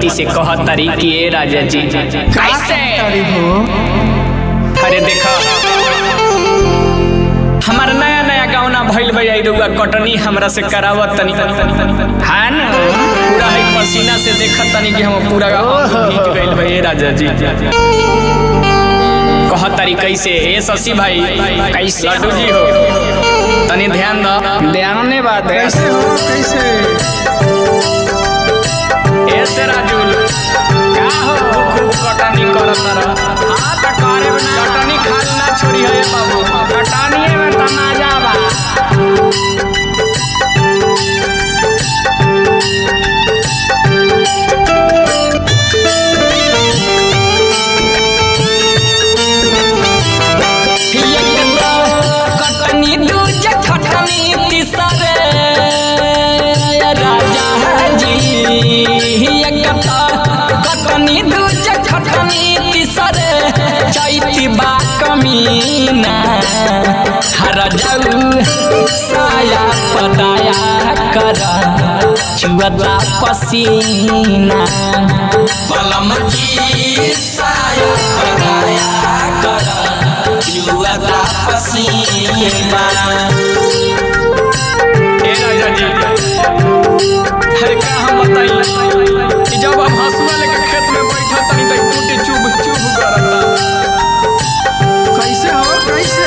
से कहत तारी कि ए राजा जी कैसे तारी हो अरे देखो हमार नया नया गावना भइल भैया रुआ कटनी हमरा से करावत तनी हाँ न पूरा है पसीना से देखत तनी कि हम पूरा अंग भीग गइल भई ए राजा जी कहत तारी कैसे ए शशि भाई कैसे लड्डू जी हो तनी ध्यान दो ध्यान बात है कैसे हो कैसे ऐसे राजुल का हो खूब कटनी करत रह हां त करे ना कटनी खाल ना छोड़ी है बाबू कटनी में तमाजा बा कटनी दूज खटनी तीसरे राजा जी एकता कटनी दूज खटनी तीसरे चैती बा कमीना हर जाऊ साया पदाया कर चुअता पसीना पलम की साया पदाया कर जुआता पसीना ए राजा जी अरे का हम बताई कि जब हम हंसुआ लेके खेत में बैठा तनी त कूटे चुभ चुभ करता कैसे हो कैसे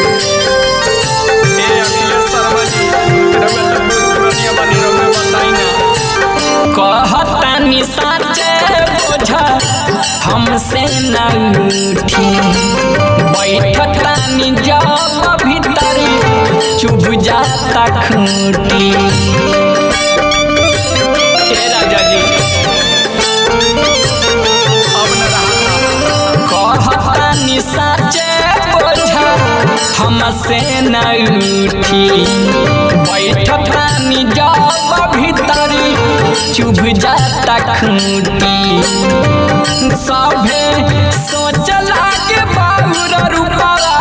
ए अखिलेश शर्मा जी रउआ त पुरानिया बनी रउआ बताई ना कहतानी साचे बोझा हमसे न उठी बैठतानी जब भीतर चुभ जाता खूटी ए राजा जी अब न रहा कहतानी साचे बोझा हमसे न उठी बैठतानी जब भीतरी चुभ जाता खूटी सभे सोचला के बाबूर रूपवा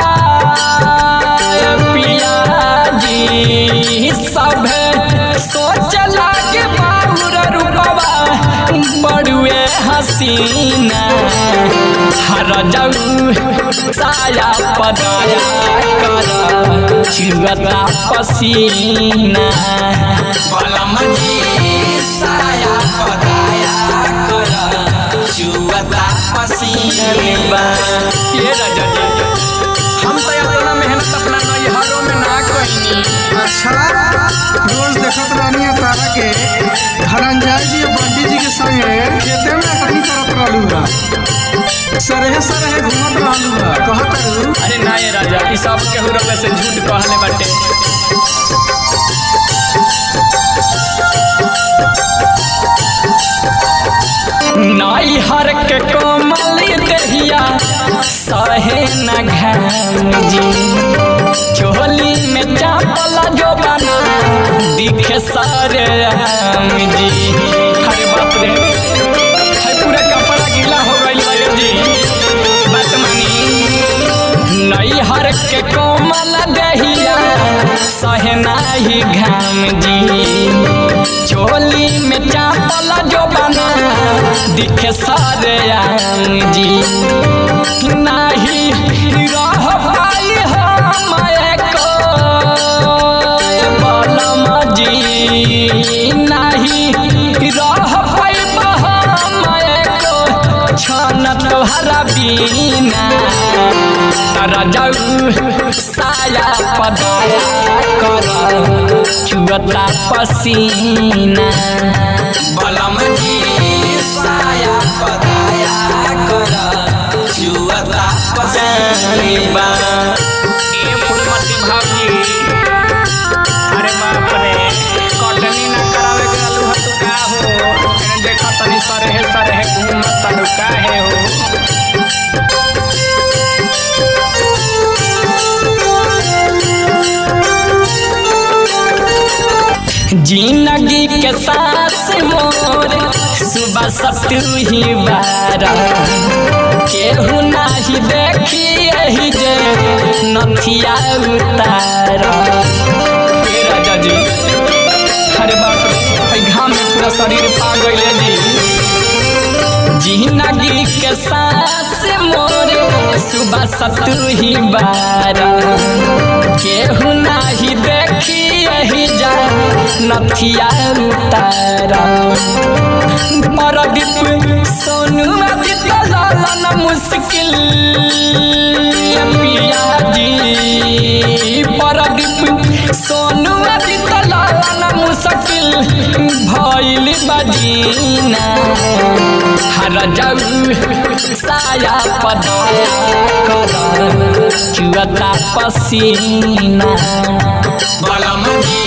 पिया जी सभे सोचला के बाबूर रूपवा बड़ुए हसीना हर जाऊ साया पदाया कर चुगता पसीना पलम की साया पदाया कर जुआता पसीना ये राजा जी हम तो अपना मेहनत अपना नैहरों में ना कहीं अच्छा रोज देखत रहनी है तारा के धनंजय जी और पंडित जी के संगे खेते में कटनी करत रहलू बा सरहे सरहे घूमत रहलू बा कहत रहू अरे ना ये राजा ई सब केहू रउआ से झूठ कहले बाटे नाई हर के कोमल दहिया सहे न घाम जी चोली में चापल जो बना दिखे सारे आम जी अरे बाप रे हाय पूरा कपड़ा गीला हो गइल बा जी बात मानी नैहर के कोमल दहिया सहना ही घाम जी चोली में चापल जो बना दिखे सारे आम जी नाही रह पाई हम एको बलम जी नाही रह पाई हम एको छन तोहरा बीना रजऊ साया पदाया कर चुअता पसीना पलम की साया पदाया कर जुआता पसीना ए फूलमती भाभी अरे बाप रे कटनी ना करावे के अलू हतु का हो एने देखा तनी सरहे सरहे घूमत तनु काहे हो जिंदगी के सांस मोर सुबह सतु ही बारा केहू नाही देखी यही जे नथिया उतारा हे राजा जी अरे बाप रे भाई घाम में पूरा शरीर पा गइले जी जिंदगी के सांस मोरे सुबह सतु ही बारा केहू नाही देखी यही जा नथिया उतारा परदीप सोनू आदित्य लालन मुश्किल पिया जी परदीप सोनू आदित्य लालन मुश्किल भइल बदीना हर जाऊ साया पदाया कर चुअता पसीना बलम जी